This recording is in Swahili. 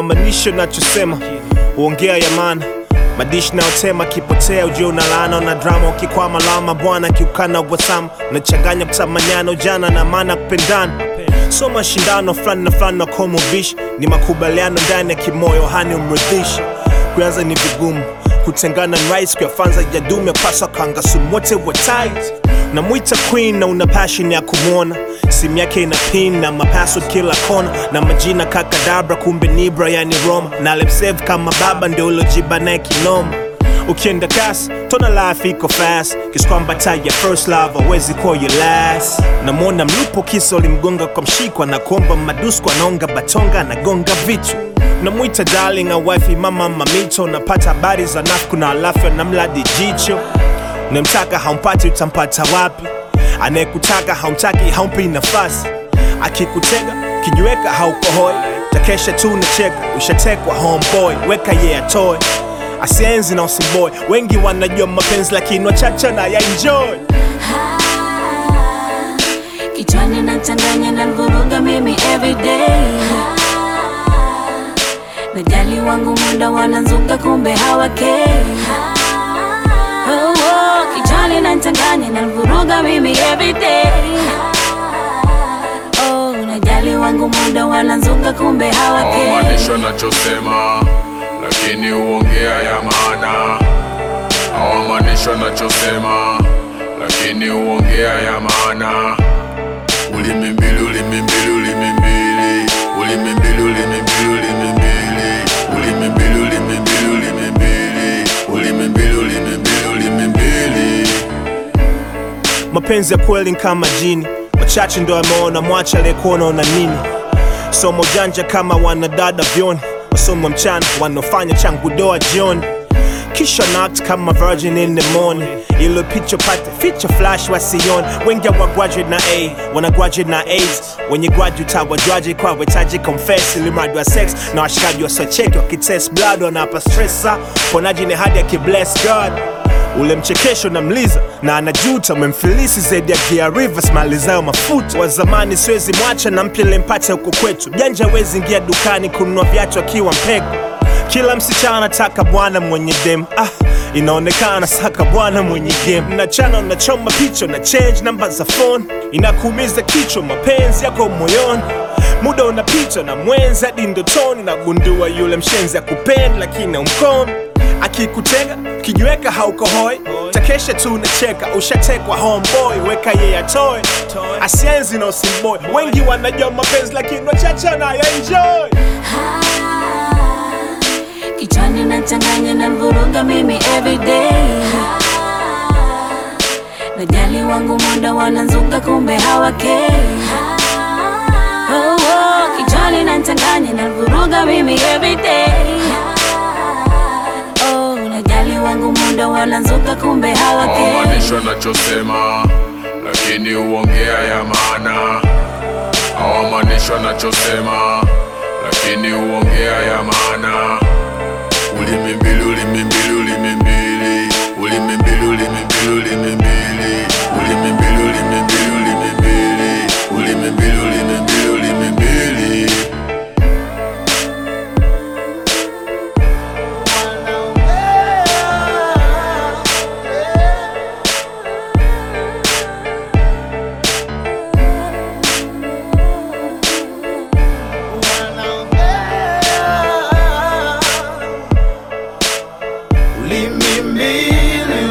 hawamaanisho nachosema uongea ya maana madishi nayotema kipotea ujue una laana na drama ukikwama lama bwana kiukana wasama nachanganya kutamanyana ujana na maana kupendana so mashindano fulani na fulani nakomovishi ni makubaliano ndani ya kimoyo hani umridhishi kuanza ni vigumu kutengana ni rahisi kuyafanza ya dume paswa kanga sumu wote wa tight namwita queen na una passion ya kumwona simu yake ina pin na mapaso kila kona na majina kakadabra kumbe ni Brian Roma na lemsave kama baba ndio ulojiba naye kinoma ukienda kasi tona life iko fast kiskwamba ya first love awezi kuwa your last namwona mlupo kisa ulimgonga kwa mshikwa na kuomba madusko anaonga batonga anagonga vitu namwita darling au wifi mama mamito napata habari za nafku na alafu na mladi jicho Unamtaka haumpati, utampata wapi? Anayekutaka haumtaki, haumpi nafasi. Akikutega kijiweka, haukohoi, takesha tu nacheka, ushatekwa homeboy, weka ye yeah, atoe asienzi na usimboy. Wengi wanajua mapenzi, lakini wachache na ya enjoy. Kichwani nachanganya na vuruga mimi everyday Najali wangu muda wanazunga kumbe hawakei oh, oh, Kichwani nachanganya na vuruga mimi everyday oh, Najali wangu muda wanazunga kumbe hawakei hawamaanisho nachosema lakini huongea ya maana hawamaanisho nachosema lakini huongea ya maana ulimi mbili ulimi mbili ulimi mbili ulimi mbili ulimi mbili ulimi mbili ulimi mbili ulimi mbili ulimi mbili ulimi mbili ulimi mbili ulimi mbili mapenzi ya kweli ni kama jini wachache ndo ameona mwacha aliyekuona una nini somo janja kama wanadada vyoni wasomo mchana wanaofanya changu doa jioni kisha knocked kama virgin in the morning ilo picha pate feature flash wasioni wengi wa graduate na a wana graduate na aids wenye graduate hawajwaje kwa wetaji confess ili mradi wa sex na washikaji wasocheki wakitest blood wanapa stressa ponaji ni hadi akibless god ule mchekesho na mliza na anajuta umemfilisi zaidi ya Gia Rivers malizayo mafuta wa zamani siwezi mwacha na mpya lempata huko kwetu janja wezi ingia dukani kununua viatu akiwa mpeko kila msichana anataka bwana mwenye dem ah, inaonekana saka bwana mwenye game nachana unachoma picha na change namba za phone inakuumiza kichwa mapenzi yako moyoni muda unapita na mwenzi hadi ndotoni nagundua yule mshenzi akupenda lakini umkono akikutega kijiweka haukohoi takesha tu unacheka ushatekwa homeboy weka ye atoe asienzi na usimboy wengi wanajua mapenzi lakini wachache na ya enjoy Kichwani nachanganya na vuruga mimi everyday Najali wangu muda wanazunga kumbe hawakei oh, oh, Kichwani nachanganya na vuruga mimi everyday oh, Najali wangu muda wanazunga kumbe hawakei hawamaanisho nachosema lakini huongea ya maana hawamaanisho nachosema lakini huongea ya maana ulimi mbili ulimi mbili ulimi mbili ulimi mbili ulimi mbili ulimi mbili ulimi mbili ulimi mbili ulimi mbili ulimi mbili ulimi mbili ulimi mbili Ulimi mbili